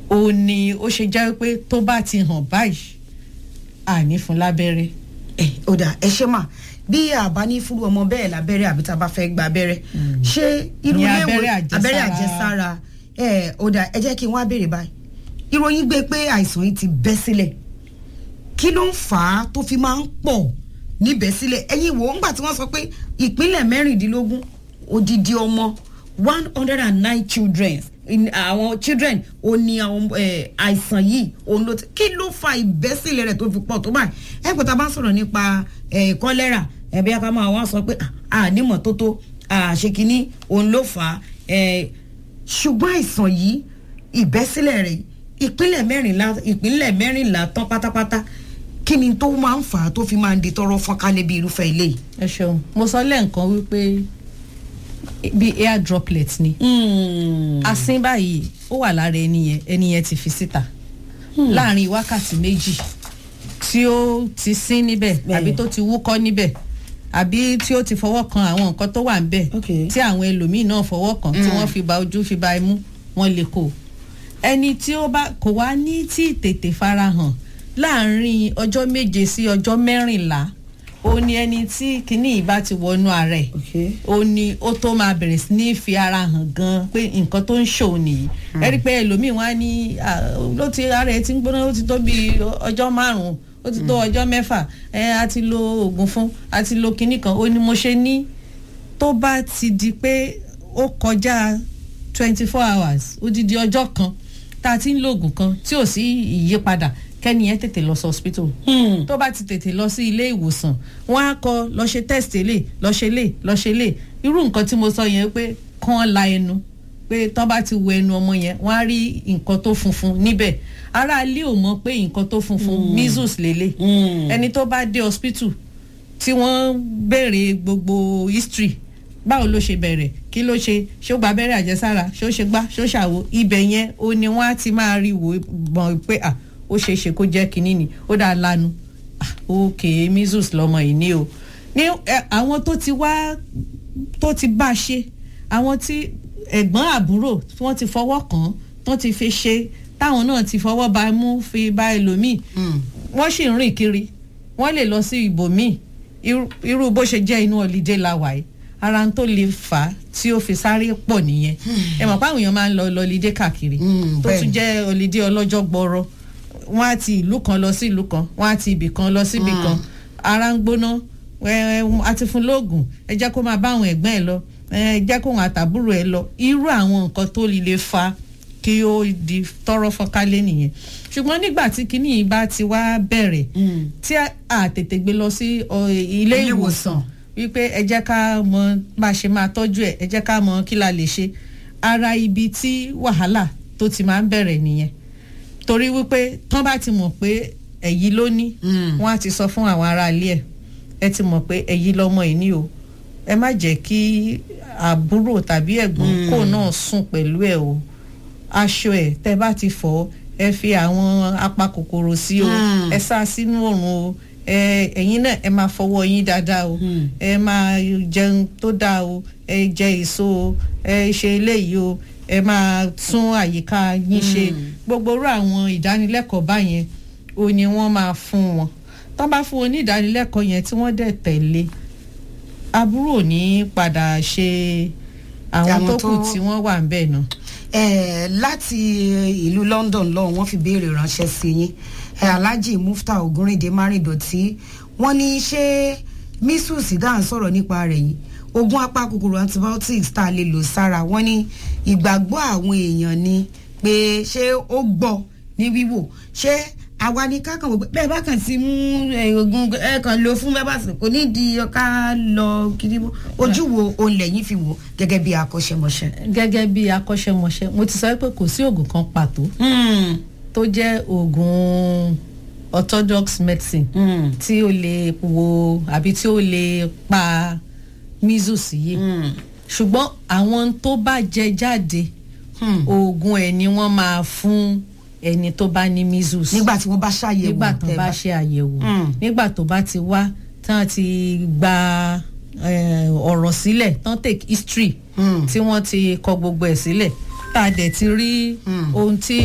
ó ní ó ṣe jẹ́ pé tó bá ti hàn báyìí àní fún lábẹ́rẹ́. ẹ ó dà ẹ ṣe mà bí àbá ní fúru ọmọ bẹ́ẹ̀ lábẹ́rẹ́ àbí tá a bá fẹ́ gba abẹ́rẹ́ ṣé irú Ní ilé ìwò abẹ́rẹ́ àjẹsára. abẹ́rẹ́ àjẹsára ẹ ó dà ẹ jẹ́ kí n wá béèrè báyìí ìròyìn gbé pé àìsàn yìí ti bẹ́ sílẹ̀ kí ló ń fà á tó fi máa ń pọ̀ níbẹ̀ sílẹ̀ ẹ̀yin wò ó ńgbà tí wọ́n sọ pé ìpínlẹ̀ mẹ́rìndínlógún odidi ọmọ one hundred and nine children in- àwọn children ò ní àwọn eh, àìsàn yìí òun ló ti kí ló fa ìbẹ́sílẹ̀ rẹ̀ tó fi pọ̀ tó báyìí ẹ̀ pé tá a bá ń sọ̀rọ̀ nípa eh, kọ́lẹ́rà ẹ̀bí aká máa wá sọ pé ànímọ̀ tó tó àṣekínní òun ló fà á eh, ṣùgbọ́n àìsàn yìí ìbẹ́sílẹ̀ rẹ̀ ìpínlẹ̀ mẹ́rìnlá ìpínlẹ̀ mẹ́rìnlá tán pátápátá kí ni tó máa ń fà á tó fi máa ń di tọrọ fọ́nkálẹ̀ bí irúfẹ́ ilé yìí. ẹ ṣeun mo sọ lẹ́ǹkan wípé bí air droplet ni asín báyìí ó wà lára ẹni yẹn ẹni yẹn ti fi síta láàrin wákàtí méjì tí ó ti sín níbẹ̀ Bẹ́ẹ̀. àbí tó ti wúkọ́ níbẹ̀ àbí tí ó ti fọwọ́ kan àwọn nǹkan tó wà níbẹ̀ Okay. tí àwọn ẹlòmíì náà fọwọ́ kan tí wọ́n fi ba ojú fi ba imú wọ́n lè kó ẹni tí ó bá kò wá ní tí tètè farahàn láàrin ọjọ́ méje sí ọjọ́ mẹ́rìnlá ó ní ẹni tí kinní yìí bá ti wọnú ara ẹ̀ Okay. ó ní ó tó máa bẹ̀rẹ̀ sí ní fi ara hàn gan pé nǹkan tó ń ṣòun nìyí ẹ rí i pé ẹlòmíì wá ní ah, ló ti ara ẹ ti ń gbóná ó ti tó bí ọjọ́ márùn-ún ó ti tó ọjọ́ mẹ́fà ẹ a ti lo oògùn fún a ti lo kinní kan ó ní mo ṣe ní tó bá ti di pé ó kọjá twenty four hours odidi ọjọ́ kan tá a ti ń lo oògùn kan tí ò sí ìyípadà kẹ́ni yẹn tètè lọ sí hospital tó bá ti tètè lọ sí ilé ìwòsàn wọn á kọ lọ ṣe test lè lọ ṣe lè lọ ṣe lè irú nǹkan tí mo sọ yẹn pé kán la ẹnu pé tán bá ti wo ẹnu ọmọ yẹn wọn á rí nǹkan tó funfun níbẹ̀ ará ilé ò mọ̀ pé nǹkan tó funfun measles lélẹ̀ ẹni tó bá dé hospital tí wọ́n béèrè gbogbo history báwo ló ṣe bẹ̀rẹ̀ kí ló ṣe ṣó gba abẹ́rẹ́ àjẹsára ṣó ṣe gbá ṣó ṣàwo ibẹ̀ yẹn ó ní wọ́n á ti máa rí wò mọ̀ pé à ó ṣeé ṣe kó jẹ́ kínní ni ó dáa lanu ah, ok measles lọmọ yìí ní o ní ẹ, àwọn tó ti wá tó ti bá a ṣe àwọn tí ẹ̀gbọ́n àbúrò tí wọ́n ti fọwọ́ kàn án tó ti fi ṣe táwọn náà ti fọwọ́ ba mú fi ba ẹlòmíì wọ́n sì ń rìn kiri wọ́n lè lọ sí ibòmíì irú- irú bó ṣe jẹ́ inú ọ̀lídé la wà yìí ara ń tó lè fà á tí ó fi sáré pọ̀ nìyẹn ẹ mọ̀ pé àwọn èèyàn máa ń lọ lọ́lídé káàkiri Mm, tó bẹ́ẹ̀ tún ni. jẹ́ ọ̀lídé ọlọ́jọ́ gbọ́rọ́ wọ́n á ti ìlú kan lọ sí ìlú kan wọ́n á ti ibì kan lọ sí ibì kan ara ń gbóná ẹ, ẹ, a ti fún lóògùn ẹ jẹ́ kó máa bá àwọn ẹ̀gbọ́n ẹ lọ ẹ jẹ́ kó àwọn àtàbúrò ẹ lọ irú àwọn nǹkan tó lè fa kí ó di tọrọ fọkálé nìyẹn ṣùgbọ́n nígbà tí kinní yìí bá ti wá bẹ̀rẹ̀ tí a- a tètè gbé lọ sí ọ, ilé Ilé ìwòsàn wípé ẹ jẹ́ ká mọ bá a ṣe máa tọ́jú ẹ̀ ẹ jẹ́ ká mọ kí la lè ṣe ara ibi tí wàhálà tó ti máa ń bẹ̀rẹ̀ nìyẹn torí wípé tán bá ti mọ̀ pé ẹ̀yí ló ní Mm. wọ́n á ti sọ fún àwọn ará ilé ẹ̀ ẹ ti mọ̀ pé ẹ̀yí lọ́mọ yìí ní o ẹ má jẹ́ kí àbúrò tàbí ẹ̀gbọ́n kò náà sùn pẹ̀lú ẹ̀ o aṣọ ẹ̀ tẹ́ bá ti fọ̀ ọ́, ẹ fi àwọn apakòkòrò sí o Mm. ẹ sá sínú òrùn o ẹ ẹ̀yin náà ẹ máa fọwọ́ yín dáadáa o Mm. ẹ máa jẹun tó dáa o ẹ jẹ èso o ẹ ṣe eléyìí o ẹ máa tún àyíká yín ṣe gbogbo irú àwọn ìdánilẹ́kọ̀ọ́ báyẹn o ni wọ́n máa fún wọn tó bá fún wọn ní ìdánilẹ́kọ̀ọ́ yẹn tí wọ́n dẹ̀ tẹ̀lé àbúrò ní padà ṣe àwọn Àwọn tó kù tó- tí wọ́n wà ń bẹ̀ náà. Eh, láti ìlú London lọ́hùn wọ́n fi béèrè ránṣẹ́ sí yín Eh, Alhaji Mufta Ogunrinde Márìndọ̀tí wọ́n ní ṣé measles dáhùn sọ̀rọ̀ nípa rẹ̀ yìí oògùn apakòkòrò antibiotics tá a lè lò sára wọ́n ní ìgbàgbọ́ àwọn èèyàn ni pé ṣé ó gbọ́ ní wíwò ṣé àwa ni ká kàn wò pé bẹ́ẹ̀ bá kàn sí mú eh, oògùn ẹ kàn lò fún bẹ́ẹ̀ bá sì kò ní di ká lọ kiri mọ́ ojú wo òun lẹ́yìn fi wò gẹ́gẹ́ bí akọ́ṣẹ́mọṣẹ́. gẹ́gẹ́ bí akọ́ṣẹ́mọṣẹ́ mo ti sọ pé kò sí oògùn kan pàtó Mm. tó jẹ́ oògùn orthodox medicine Mm. tí ó lè wo àbí tí ó lè pa measles yìí Mm. ṣùgbọ́n àwọn tó bá jẹ jáde Hmm. oògùn ẹ̀ ni wọ́n máa fún ẹni tó bá ní measles nígbà tí wọ́n bá ṣàyẹ̀wò nígbà tó tẹ́ bá ṣe àyẹ̀wò Mm. nígbà tó bá ti wá tán ti gba eh, ọ̀rọ̀ sílẹ̀ tán take history Mm. tí wọ́n ti kọ gbogbo ẹ̀ sílẹ̀ tá a dẹ̀ ti rí Mm. ohun tí